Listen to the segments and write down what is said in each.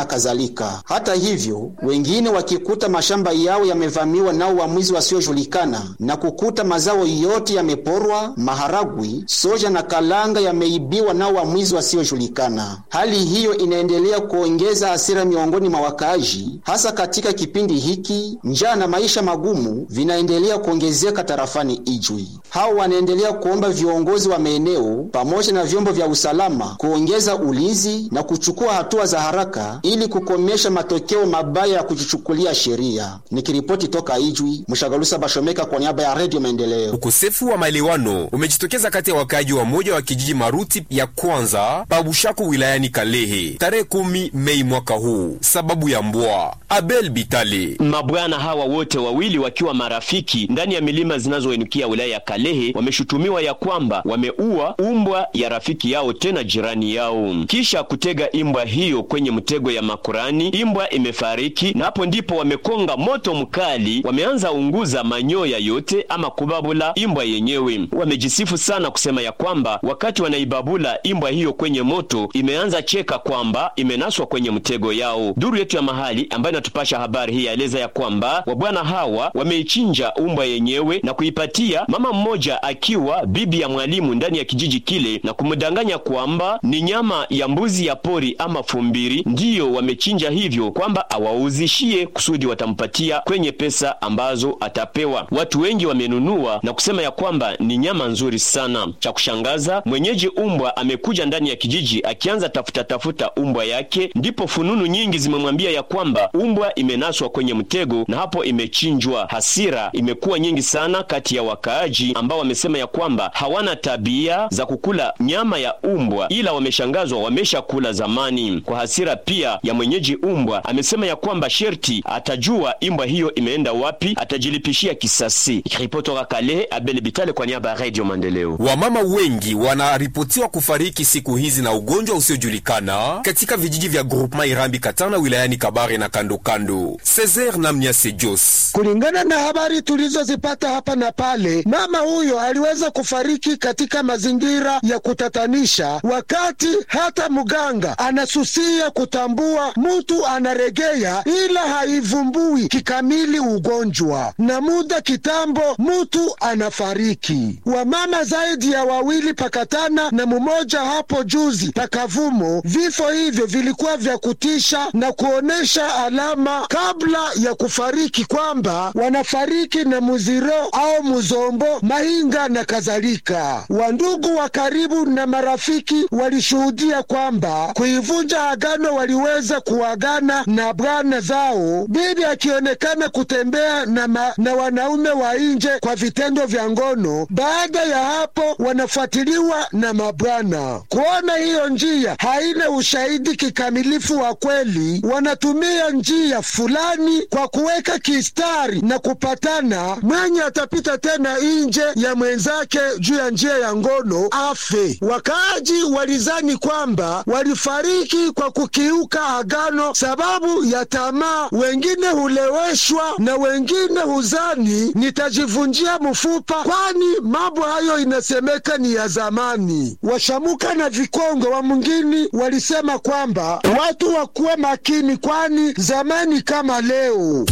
na kadhalika. Hata hivyo, wengine wakikuta mashamba yao yamevamiwa nao wamwizi wasiojulikana na kukuta mazao yote yameporwa, maharagwi, soja na kalanga yameibiwa nao wamwizi wasiojulikana. Hali hiyo inaendelea kuongeza hasira miongoni mwa wakaaji, hasa katika kipindi hiki njaa na maisha magumu vinaendelea kuongezeka tarafani Ijwi. Hao wanaendelea kuomba viongozi wa maeneo pamoja na vyombo vya usalama kuongeza ulinzi na kuchukua hatua za haraka ili kukomesha matokeo mabaya ya kujichukulia sheria. Nikiripoti toka Ijwi, Mshagalusa Bashomeka kwa niaba ya Redio Maendeleo. Ukosefu wa maelewano umejitokeza kati ya wakaaji wa moja wa kijiji Maruti ya kwanza Pabushako wilayani Kalehe tarehe kumi Mei mwaka huu sababu ya mbwa. Abel Bitale Mabwana hawa wote wawili wakiwa marafiki ndani ya milima zinazoenukia wilaya ya Kalehe wameshutumiwa ya kwamba wameua umbwa ya rafiki yao tena jirani yao, kisha kutega imbwa hiyo kwenye mtego ya makurani. Imbwa imefariki na hapo ndipo wamekonga moto mkali, wameanza unguza manyoya yote ama kubabula imbwa yenyewe. Wamejisifu sana kusema ya kwamba wakati wanaibabula imbwa hiyo kwenye moto imeanza cheka kwamba imenaswa kwenye mtego yao. Duru yetu ya mahali ambayo inatupasha habari hii yaeleza ya kwamba wabwana hawa wameichinja umbwa yenyewe na kuipatia mama mmoja akiwa bibi ya mwalimu ndani ya kijiji kile na kumdanganya kwamba ni nyama ya mbuzi ya pori ama fumbiri, ndiyo wamechinja hivyo kwamba awauzishie kusudi watampatia kwenye pesa ambazo atapewa. Watu wengi wamenunua na kusema ya kwamba ni nyama nzuri sana. Cha kushangaza, mwenyeji umbwa amekuja ndani ya kijiji akianza tafuta tafuta umbwa yake, ndipo fununu nyingi zimemwambia ya kwamba umbwa imenaswa kwenye mtego na hapo imechinjwa. Hasira imekuwa nyingi sana kati ya wakaaji ambao wamesema ya kwamba hawana tabia za kukula nyama ya umbwa, ila wameshangazwa wameshakula zamani. Kwa hasira pia ya mwenyeji umbwa amesema ya kwamba sherti atajua imbwa hiyo imeenda wapi, atajilipishia kisasi. Ikiripoti toka Kalehe, Abel Bitale kwa niaba ya Radio Maendeleo. Wamama wengi wanaripotiwa kufariki siku hizi na ugonjwa usiojulikana katika vijiji vya groupement Irambi Katana wilayani Kabare na kando kando. Cesar Namnya Sejos Kulingana na habari tulizozipata hapa na pale, mama huyo aliweza kufariki katika mazingira ya kutatanisha, wakati hata mganga anasusia kutambua mtu anaregea, ila haivumbui kikamili ugonjwa, na muda kitambo mtu anafariki. Wamama zaidi ya wawili pakatana na mmoja hapo juzi pakavumo. Vifo hivyo vilikuwa vya kutisha na kuonesha alama kabla ya kufariki kwamba wanafariki na muziro au muzombo, mahinga na kadhalika. Wandugu wa karibu na marafiki walishuhudia kwamba kuivunja agano waliweza kuagana na bwana zao, bibi akionekana kutembea na, ma, na wanaume wa nje kwa vitendo vya ngono. Baada ya hapo wanafuatiliwa na mabwana. Kuona hiyo njia haina ushahidi kikamilifu wa kweli, wanatumia njia fulani kwa kuweka kistari na kupatana, mwenye atapita tena nje ya mwenzake juu ya njia ya ngono afe. Wakaaji walizani kwamba walifariki kwa kukiuka agano sababu ya tamaa, wengine huleweshwa na wengine huzani nitajivunjia mfupa, kwani mambo hayo inasemeka ni ya zamani. Washamuka na Vikongo wa mwingine walisema kwamba watu wakuwe makini, kwani zamani kama leo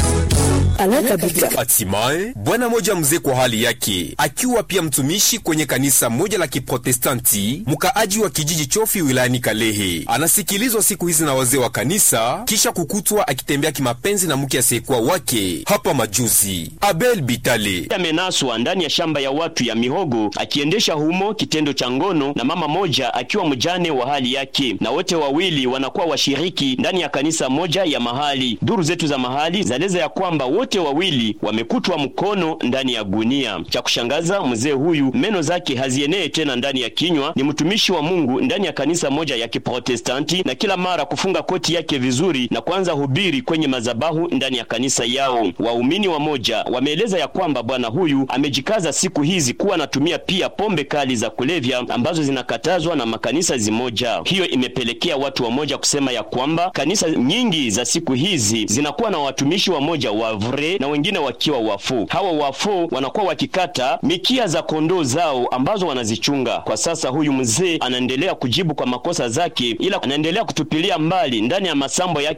Hatimaye bwana moja mzee kwa hali yake, akiwa pia mtumishi kwenye kanisa moja la Kiprotestanti, mkaaji wa kijiji Chofi wilayani Kalehe, anasikilizwa siku hizi na wazee wa kanisa kisha kukutwa akitembea kimapenzi na mke asiyekuwa wake hapa majuzi. Abel Bitale amenaswa ndani ya shamba ya watu ya mihogo akiendesha humo kitendo cha ngono na mama moja akiwa mjane wa hali yake, na wote wawili wanakuwa washiriki ndani ya kanisa moja ya mahali. Duru zetu za mahali zaeleza ya kwamba wote wawili wamekutwa mkono ndani ya gunia. Cha kushangaza, mzee huyu meno zake hazienee tena ndani ya kinywa. Ni mtumishi wa Mungu ndani ya kanisa moja ya Kiprotestanti, na kila mara kufunga koti yake vizuri na kuanza hubiri kwenye mazabahu ndani ya kanisa yao. Waumini wa moja wameeleza ya kwamba bwana huyu amejikaza siku hizi kuwa anatumia pia pombe kali za kulevya ambazo zinakatazwa na makanisa zimoja. Hiyo imepelekea watu wa moja kusema ya kwamba kanisa nyingi za siku hizi zinakuwa na watumishi wa moja wa vre na wengine wakiwa wafu. Hawa wafu wanakuwa wakikata mikia za kondoo zao ambazo wanazichunga. Kwa sasa huyu mzee anaendelea kujibu kwa makosa zake, ila anaendelea kutupilia mbali ndani ya masambo yake